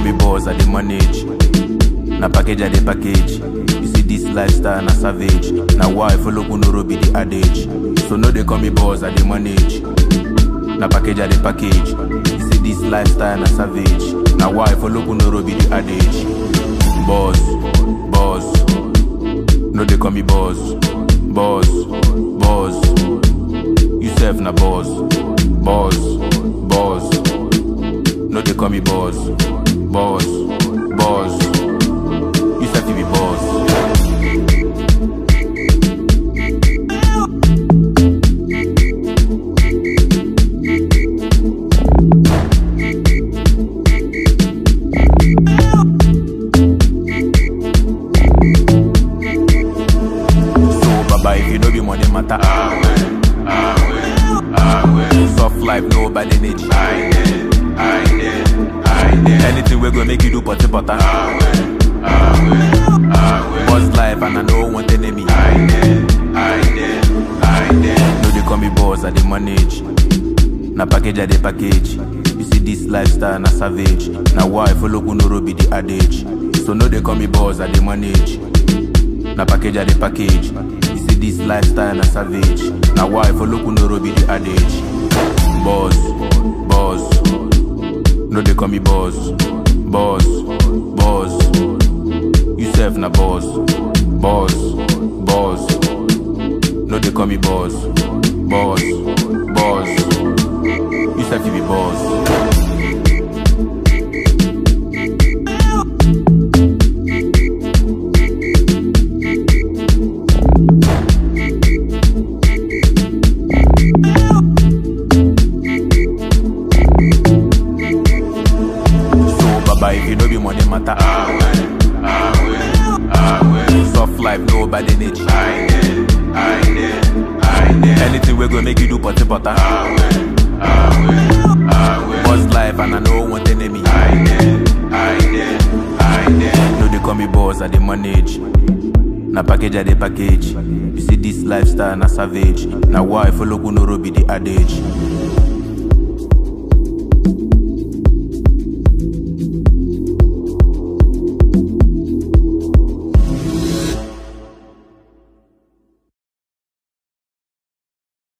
call me boss, I dey manage. Na package I dey package. You see this lifestyle na savage. Na why I follow Kunoro be the adage. So no dey call me boss, I dey manage. Na package I dey package. You see this lifestyle na savage. Na why I follow Kunoro be the adage. Boss, boss. No dey call me boss, boss, boss. You sef na boss, boss, boss. No dey call me boss, boss, boss. You sef you be boss. So baba if you no be money matter. Soft life no bad energy. Anything we go make you do potty butter. Boss life and I no want enemy. No dey call me boss, I dey manage. Na package I dey package. You see this lifestyle na savage. Na why I follow Kunoro be the adage. So no dey call me boss, I dey manage. Na package I dey package. You see this lifestyle na savage. Na why I follow Kunoro be the adage. Boss, boss. No dey call me boss, boss, boss. You sef na boss, boss, boss. No dey call me boss, boss, boss. You sef you be boss. So baba if you no be money matter. Soft life no bad energy. Anything we go make you do potty butter. Boss life and I no want enemy. No dey call me boss, I dey manage. Na package I dey package. You see this lifestyle na savage. Na why I follow Kunoro be the adage.